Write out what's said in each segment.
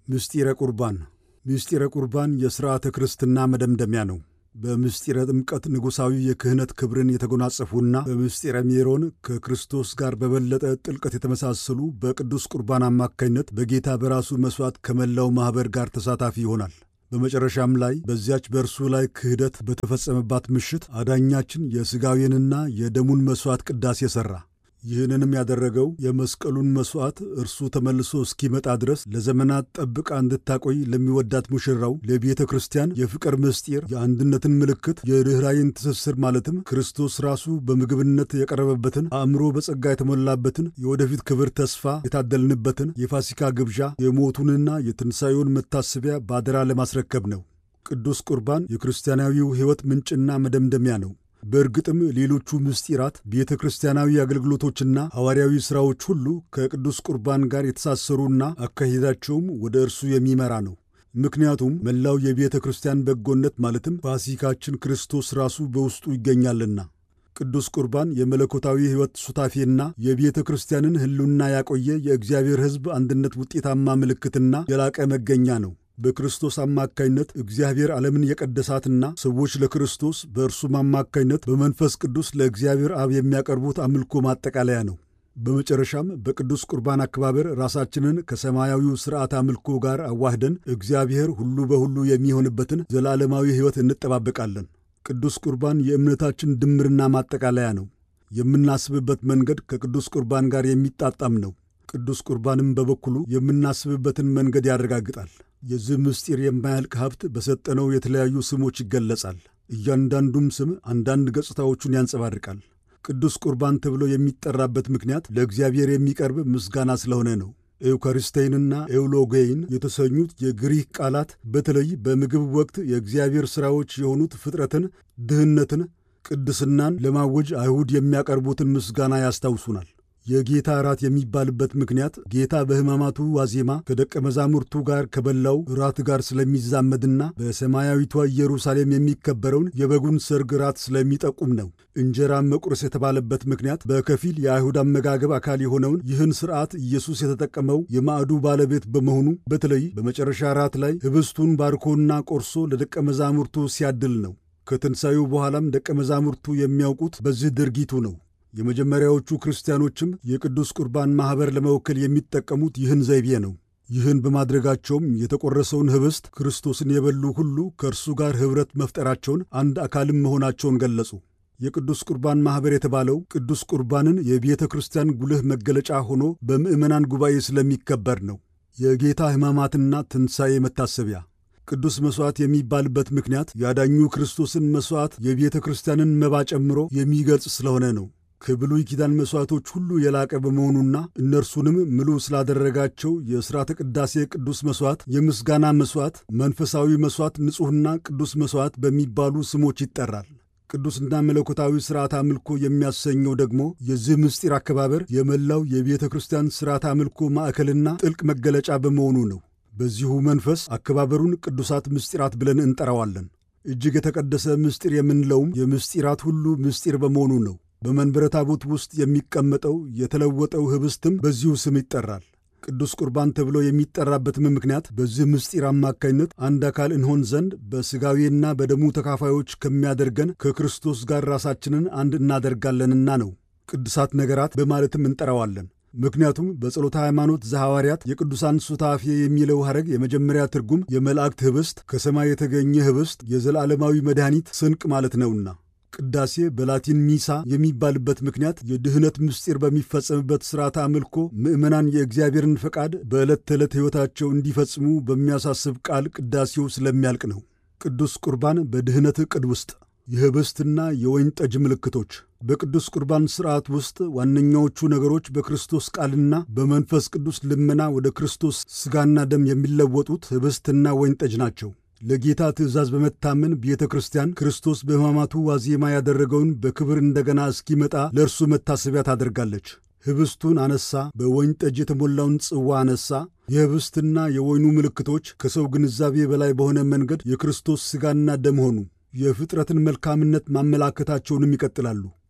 ምስጢረ ቁርባን ምስጢረ ቁርባን የሥርዓተ ክርስትና መደምደሚያ ነው። በምስጢረ ጥምቀት ንጉሣዊ የክህነት ክብርን የተጎናጸፉና በምስጢረ ሜሮን ከክርስቶስ ጋር በበለጠ ጥልቀት የተመሳሰሉ በቅዱስ ቁርባን አማካኝነት በጌታ በራሱ መሥዋዕት ከመላው ማኅበር ጋር ተሳታፊ ይሆናል። በመጨረሻም ላይ በዚያች በእርሱ ላይ ክህደት በተፈጸመባት ምሽት አዳኛችን የሥጋዌንና የደሙን መሥዋዕት ቅዳሴ ሠራ። ይህንንም ያደረገው የመስቀሉን መሥዋዕት እርሱ ተመልሶ እስኪመጣ ድረስ ለዘመናት ጠብቃ እንድታቆይ ለሚወዳት ሙሽራው ለቤተ ክርስቲያን የፍቅር ምስጢር፣ የአንድነትን ምልክት፣ የርኅራይን ትስስር ማለትም ክርስቶስ ራሱ በምግብነት የቀረበበትን አእምሮ በጸጋ የተሞላበትን የወደፊት ክብር ተስፋ የታደልንበትን የፋሲካ ግብዣ የሞቱንና የትንሣኤውን መታሰቢያ ባደራ ለማስረከብ ነው። ቅዱስ ቁርባን የክርስቲያናዊው ሕይወት ምንጭና መደምደሚያ ነው። በእርግጥም ሌሎቹ ምስጢራት ቤተ ክርስቲያናዊ አገልግሎቶችና ሐዋርያዊ ሥራዎች ሁሉ ከቅዱስ ቁርባን ጋር የተሳሰሩና አካሄዳቸውም ወደ እርሱ የሚመራ ነው። ምክንያቱም መላው የቤተ ክርስቲያን በጎነት ማለትም ፋሲካችን ክርስቶስ ራሱ በውስጡ ይገኛልና። ቅዱስ ቁርባን የመለኮታዊ ሕይወት ሱታፌና የቤተ ክርስቲያንን ሕልውና ያቆየ የእግዚአብሔር ሕዝብ አንድነት ውጤታማ ምልክትና የላቀ መገኛ ነው። በክርስቶስ አማካይነት እግዚአብሔር ዓለምን የቀደሳትና ሰዎች ለክርስቶስ በእርሱም አማካይነት በመንፈስ ቅዱስ ለእግዚአብሔር አብ የሚያቀርቡት አምልኮ ማጠቃለያ ነው። በመጨረሻም በቅዱስ ቁርባን አከባበር ራሳችንን ከሰማያዊው ሥርዓት አምልኮ ጋር አዋህደን እግዚአብሔር ሁሉ በሁሉ የሚሆንበትን ዘላለማዊ ሕይወት እንጠባበቃለን። ቅዱስ ቁርባን የእምነታችን ድምርና ማጠቃለያ ነው። የምናስብበት መንገድ ከቅዱስ ቁርባን ጋር የሚጣጣም ነው። ቅዱስ ቁርባንም በበኩሉ የምናስብበትን መንገድ ያረጋግጣል። የዚህ ምስጢር የማያልቅ ሀብት በሰጠነው የተለያዩ ስሞች ይገለጻል። እያንዳንዱም ስም አንዳንድ ገጽታዎቹን ያንጸባርቃል። ቅዱስ ቁርባን ተብሎ የሚጠራበት ምክንያት ለእግዚአብሔር የሚቀርብ ምስጋና ስለሆነ ነው። ኤውካሪስቴይንና ኤውሎጌይን የተሰኙት የግሪክ ቃላት በተለይ በምግብ ወቅት የእግዚአብሔር ሥራዎች የሆኑት ፍጥረትን፣ ድህነትን፣ ቅድስናን ለማወጅ አይሁድ የሚያቀርቡትን ምስጋና ያስታውሱናል። የጌታ እራት የሚባልበት ምክንያት ጌታ በሕማማቱ ዋዜማ ከደቀ መዛሙርቱ ጋር ከበላው እራት ጋር ስለሚዛመድና በሰማያዊቷ ኢየሩሳሌም የሚከበረውን የበጉን ሰርግ እራት ስለሚጠቁም ነው። እንጀራ መቁረስ የተባለበት ምክንያት በከፊል የአይሁድ አመጋገብ አካል የሆነውን ይህን ሥርዓት ኢየሱስ የተጠቀመው የማዕዱ ባለቤት በመሆኑ በተለይ በመጨረሻ እራት ላይ ኅብስቱን ባርኮና ቆርሶ ለደቀ መዛሙርቱ ሲያድል ነው። ከትንሣኤው በኋላም ደቀ መዛሙርቱ የሚያውቁት በዚህ ድርጊቱ ነው። የመጀመሪያዎቹ ክርስቲያኖችም የቅዱስ ቁርባን ማኅበር ለመወከል የሚጠቀሙት ይህን ዘይቤ ነው። ይህን በማድረጋቸውም የተቆረሰውን ኅብስት ክርስቶስን የበሉ ሁሉ ከእርሱ ጋር ኅብረት መፍጠራቸውን፣ አንድ አካልም መሆናቸውን ገለጹ። የቅዱስ ቁርባን ማኅበር የተባለው ቅዱስ ቁርባንን የቤተ ክርስቲያን ጉልህ መገለጫ ሆኖ በምዕመናን ጉባኤ ስለሚከበር ነው። የጌታ ሕማማትና ትንሣኤ መታሰቢያ ቅዱስ መሥዋዕት የሚባልበት ምክንያት ያዳኙ ክርስቶስን መሥዋዕት የቤተ ክርስቲያንን መባ ጨምሮ የሚገልጽ ስለሆነ ነው። ከብሉይ ኪዳን መሥዋዕቶች ሁሉ የላቀ በመሆኑና እነርሱንም ምሉ ስላደረጋቸው የሥርዓተ ቅዳሴ ቅዱስ መሥዋዕት፣ የምስጋና መሥዋዕት፣ መንፈሳዊ መሥዋዕት፣ ንጹሕና ቅዱስ መሥዋዕት በሚባሉ ስሞች ይጠራል። ቅዱስና መለኮታዊ ሥርዓት አምልኮ የሚያሰኘው ደግሞ የዚህ ምስጢር አከባበር የመላው የቤተ ክርስቲያን ሥርዓት አምልኮ ማዕከልና ጥልቅ መገለጫ በመሆኑ ነው። በዚሁ መንፈስ አከባበሩን ቅዱሳት ምስጢራት ብለን እንጠራዋለን። እጅግ የተቀደሰ ምስጢር የምንለውም የምስጢራት ሁሉ ምስጢር በመሆኑ ነው። በመንበረ ታቦት ውስጥ የሚቀመጠው የተለወጠው ኅብስትም በዚሁ ስም ይጠራል። ቅዱስ ቁርባን ተብሎ የሚጠራበትም ምክንያት በዚህ ምስጢር አማካኝነት አንድ አካል እንሆን ዘንድ በሥጋዌና በደሙ ተካፋዮች ከሚያደርገን ከክርስቶስ ጋር ራሳችንን አንድ እናደርጋለንና ነው። ቅዱሳት ነገራት በማለትም እንጠራዋለን። ምክንያቱም በጸሎተ ሃይማኖት ዘሐዋርያት የቅዱሳን ሱታፌ የሚለው ሐረግ የመጀመሪያ ትርጉም የመላእክት ኅብስት፣ ከሰማይ የተገኘ ኅብስት፣ የዘላለማዊ መድኃኒት ስንቅ ማለት ነውና ቅዳሴ በላቲን ሚሳ የሚባልበት ምክንያት የድኅነት ምስጢር በሚፈጸምበት ሥርዓተ አምልኮ ምዕመናን የእግዚአብሔርን ፈቃድ በዕለት ተዕለት ሕይወታቸው እንዲፈጽሙ በሚያሳስብ ቃል ቅዳሴው ስለሚያልቅ ነው። ቅዱስ ቁርባን በድኅነት ዕቅድ ውስጥ የኅብስትና የወይን ጠጅ ምልክቶች በቅዱስ ቁርባን ሥርዓት ውስጥ ዋነኛዎቹ ነገሮች በክርስቶስ ቃልና በመንፈስ ቅዱስ ልመና ወደ ክርስቶስ ሥጋና ደም የሚለወጡት ኅብስትና ወይን ጠጅ ናቸው። ለጌታ ትእዛዝ በመታመን ቤተ ክርስቲያን ክርስቶስ በሕማማቱ ዋዜማ ያደረገውን በክብር እንደገና እስኪመጣ ለእርሱ መታሰቢያ ታደርጋለች። ኅብስቱን አነሳ፣ በወይን ጠጅ የተሞላውን ጽዋ አነሳ። የኅብስትና የወይኑ ምልክቶች ከሰው ግንዛቤ በላይ በሆነ መንገድ የክርስቶስ ሥጋና ደም ሆኑ። የፍጥረትን መልካምነት ማመላከታቸውንም ይቀጥላሉ።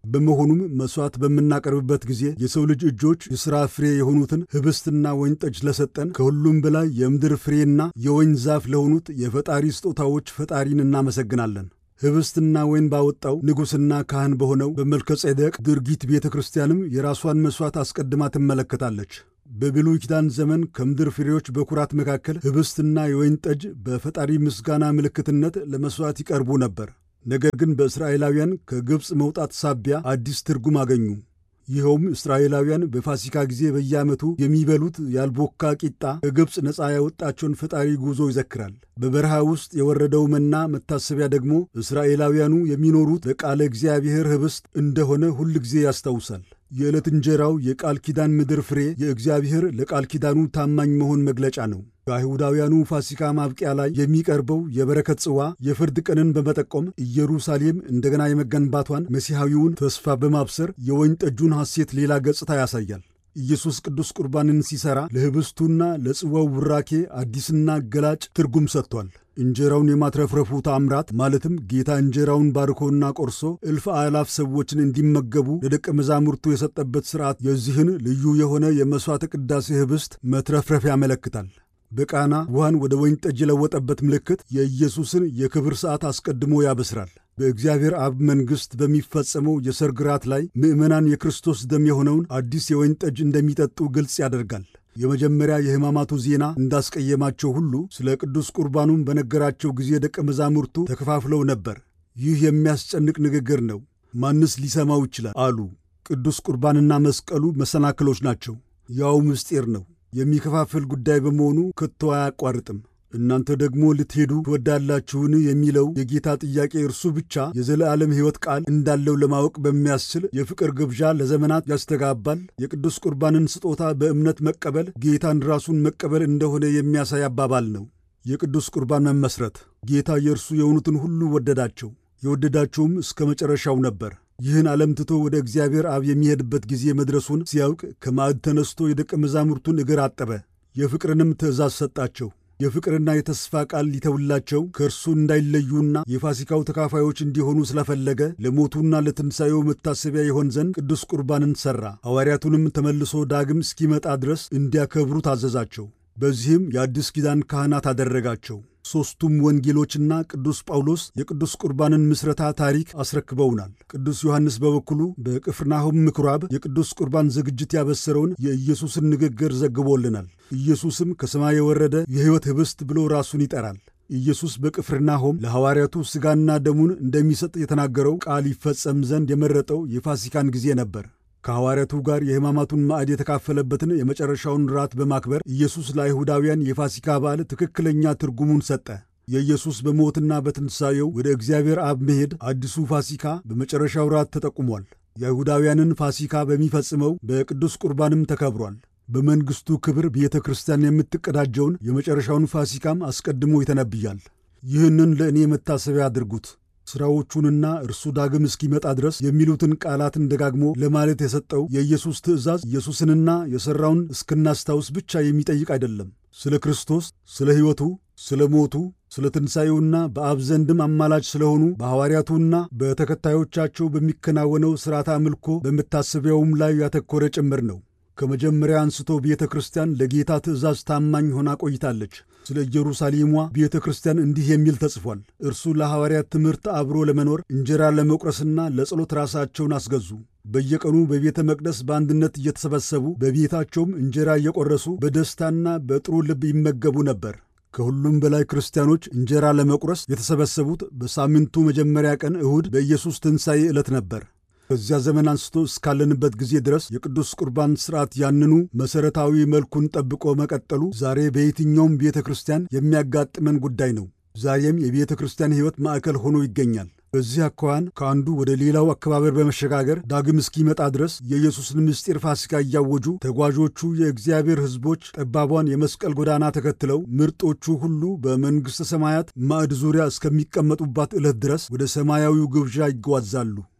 በመሆኑም መሥዋዕት በምናቀርብበት ጊዜ የሰው ልጅ እጆች የሥራ ፍሬ የሆኑትን ኅብስትና ወይን ጠጅ ለሰጠን ከሁሉም በላይ የምድር ፍሬና የወይን ዛፍ ለሆኑት የፈጣሪ ስጦታዎች ፈጣሪን እናመሰግናለን። ኅብስትና ወይን ባወጣው ንጉሥና ካህን በሆነው በመልከ ጼዴቅ ድርጊት ቤተ ክርስቲያንም የራሷን መሥዋዕት አስቀድማ ትመለከታለች። በብሉይ ኪዳን ዘመን ከምድር ፍሬዎች በኩራት መካከል ኅብስትና የወይን ጠጅ በፈጣሪ ምስጋና ምልክትነት ለመሥዋዕት ይቀርቡ ነበር። ነገር ግን በእስራኤላውያን ከግብፅ መውጣት ሳቢያ አዲስ ትርጉም አገኙ። ይኸውም እስራኤላውያን በፋሲካ ጊዜ በየዓመቱ የሚበሉት ያልቦካ ቂጣ ከግብፅ ነፃ ያወጣቸውን ፈጣሪ ጉዞ ይዘክራል። በበረሃ ውስጥ የወረደው መና መታሰቢያ ደግሞ እስራኤላውያኑ የሚኖሩት በቃለ እግዚአብሔር ኅብስት እንደሆነ ሁል ጊዜ ያስታውሳል። የዕለት እንጀራው የቃል ኪዳን ምድር ፍሬ የእግዚአብሔር ለቃል ኪዳኑ ታማኝ መሆን መግለጫ ነው። በአይሁዳውያኑ ፋሲካ ማብቂያ ላይ የሚቀርበው የበረከት ጽዋ የፍርድ ቀንን በመጠቆም ኢየሩሳሌም እንደገና የመገንባቷን መሲሐዊውን ተስፋ በማብሰር የወይን ጠጁን ሐሴት ሌላ ገጽታ ያሳያል። ኢየሱስ ቅዱስ ቁርባንን ሲሠራ ለኅብስቱና ለጽዋው ቡራኬ አዲስና ገላጭ ትርጉም ሰጥቷል። እንጀራውን የማትረፍረፉ ታምራት ማለትም ጌታ እንጀራውን ባርኮና ቆርሶ እልፍ አእላፍ ሰዎችን እንዲመገቡ ለደቀ መዛሙርቱ የሰጠበት ሥርዓት የዚህን ልዩ የሆነ የመሥዋዕተ ቅዳሴ ኅብስት መትረፍረፍ ያመለክታል። በቃና ውሃን ወደ ወይን ጠጅ የለወጠበት ምልክት የኢየሱስን የክብር ሰዓት አስቀድሞ ያበስራል። በእግዚአብሔር አብ መንግሥት በሚፈጸመው የሰርግ ራት ላይ ምዕመናን የክርስቶስ ደም የሆነውን አዲስ የወይን ጠጅ እንደሚጠጡ ግልጽ ያደርጋል። የመጀመሪያ የሕማማቱ ዜና እንዳስቀየማቸው ሁሉ ስለ ቅዱስ ቁርባኑም በነገራቸው ጊዜ ደቀ መዛሙርቱ ተከፋፍለው ነበር። ይህ የሚያስጨንቅ ንግግር ነው፣ ማንስ ሊሰማው ይችላል አሉ። ቅዱስ ቁርባንና መስቀሉ መሰናክሎች ናቸው። ያው ምስጢር ነው የሚከፋፍል ጉዳይ በመሆኑ ከቶ አያቋርጥም። እናንተ ደግሞ ልትሄዱ ትወዳላችሁን የሚለው የጌታ ጥያቄ እርሱ ብቻ የዘለዓለም ሕይወት ቃል እንዳለው ለማወቅ በሚያስችል የፍቅር ግብዣ ለዘመናት ያስተጋባል። የቅዱስ ቁርባንን ስጦታ በእምነት መቀበል ጌታን ራሱን መቀበል እንደሆነ የሚያሳይ አባባል ነው። የቅዱስ ቁርባን መመስረት ጌታ የእርሱ የሆኑትን ሁሉ ወደዳቸው፣ የወደዳቸውም እስከ መጨረሻው ነበር። ይህን ዓለም ትቶ ወደ እግዚአብሔር አብ የሚሄድበት ጊዜ መድረሱን ሲያውቅ ከማዕድ ተነስቶ የደቀ መዛሙርቱን እግር አጠበ። የፍቅርንም ትእዛዝ ሰጣቸው። የፍቅርና የተስፋ ቃል ሊተውላቸው ከእርሱ እንዳይለዩና የፋሲካው ተካፋዮች እንዲሆኑ ስለፈለገ ለሞቱና ለትንሣኤው መታሰቢያ ይሆን ዘንድ ቅዱስ ቁርባንን ሠራ። ሐዋርያቱንም ተመልሶ ዳግም እስኪመጣ ድረስ እንዲያከብሩ ታዘዛቸው። በዚህም የአዲስ ኪዳን ካህናት አደረጋቸው። ሦስቱም ወንጌሎችና ቅዱስ ጳውሎስ የቅዱስ ቁርባንን ምስረታ ታሪክ አስረክበውናል። ቅዱስ ዮሐንስ በበኩሉ በቅፍርናሆም ምኵራብ የቅዱስ ቁርባን ዝግጅት ያበሰረውን የኢየሱስን ንግግር ዘግቦልናል። ኢየሱስም ከሰማይ የወረደ የሕይወት ኅብስት ብሎ ራሱን ይጠራል። ኢየሱስ በቅፍርናሆም ለሐዋርያቱ ሥጋና ደሙን እንደሚሰጥ የተናገረው ቃል ይፈጸም ዘንድ የመረጠው የፋሲካን ጊዜ ነበር። ከሐዋርያቱ ጋር የሕማማቱን ማዕድ የተካፈለበትን የመጨረሻውን ራት በማክበር ኢየሱስ ለአይሁዳውያን የፋሲካ በዓል ትክክለኛ ትርጉሙን ሰጠ። የኢየሱስ በሞትና በትንሣኤው ወደ እግዚአብሔር አብ መሄድ አዲሱ ፋሲካ በመጨረሻው ራት ተጠቁሟል። የአይሁዳውያንን ፋሲካ በሚፈጽመው በቅዱስ ቁርባንም ተከብሯል። በመንግሥቱ ክብር ቤተ ክርስቲያን የምትቀዳጀውን የመጨረሻውን ፋሲካም አስቀድሞ ይተነብያል። ይህንን ለእኔ መታሰቢያ አድርጉት ሥራዎቹንና እርሱ ዳግም እስኪመጣ ድረስ የሚሉትን ቃላትን ደጋግሞ ለማለት የሰጠው የኢየሱስ ትእዛዝ ኢየሱስንና የሠራውን እስክናስታውስ ብቻ የሚጠይቅ አይደለም። ስለ ክርስቶስ፣ ስለ ሕይወቱ፣ ስለ ሞቱ፣ ስለ ትንሣኤውና በአብ ዘንድም አማላጅ ስለሆኑ በሐዋርያቱና በተከታዮቻቸው በሚከናወነው ሥርዓተ አምልኮ በመታሰቢያውም ላይ ያተኮረ ጭምር ነው። ከመጀመሪያ አንስቶ ቤተ ክርስቲያን ለጌታ ትእዛዝ ታማኝ ሆና ቆይታለች። ስለ ኢየሩሳሌሟ ቤተ ክርስቲያን እንዲህ የሚል ተጽፏል። እርሱ ለሐዋርያት ትምህርት አብሮ ለመኖር እንጀራ ለመቁረስና ለጸሎት ራሳቸውን አስገዙ። በየቀኑ በቤተ መቅደስ በአንድነት እየተሰበሰቡ በቤታቸውም እንጀራ እየቆረሱ በደስታና በጥሩ ልብ ይመገቡ ነበር። ከሁሉም በላይ ክርስቲያኖች እንጀራ ለመቁረስ የተሰበሰቡት በሳምንቱ መጀመሪያ ቀን እሁድ በኢየሱስ ትንሣኤ ዕለት ነበር። ከዚያ ዘመን አንስቶ እስካለንበት ጊዜ ድረስ የቅዱስ ቁርባን ሥርዓት ያንኑ መሠረታዊ መልኩን ጠብቆ መቀጠሉ ዛሬ በየትኛውም ቤተ ክርስቲያን የሚያጋጥመን ጉዳይ ነው። ዛሬም የቤተ ክርስቲያን ሕይወት ማዕከል ሆኖ ይገኛል። በዚህ አኳኋን ከአንዱ ወደ ሌላው አከባበር በመሸጋገር ዳግም እስኪመጣ ድረስ የኢየሱስን ምስጢር ፋሲካ እያወጁ ተጓዦቹ የእግዚአብሔር ሕዝቦች ጠባቧን የመስቀል ጎዳና ተከትለው ምርጦቹ ሁሉ በመንግሥተ ሰማያት ማዕድ ዙሪያ እስከሚቀመጡባት ዕለት ድረስ ወደ ሰማያዊው ግብዣ ይጓዛሉ።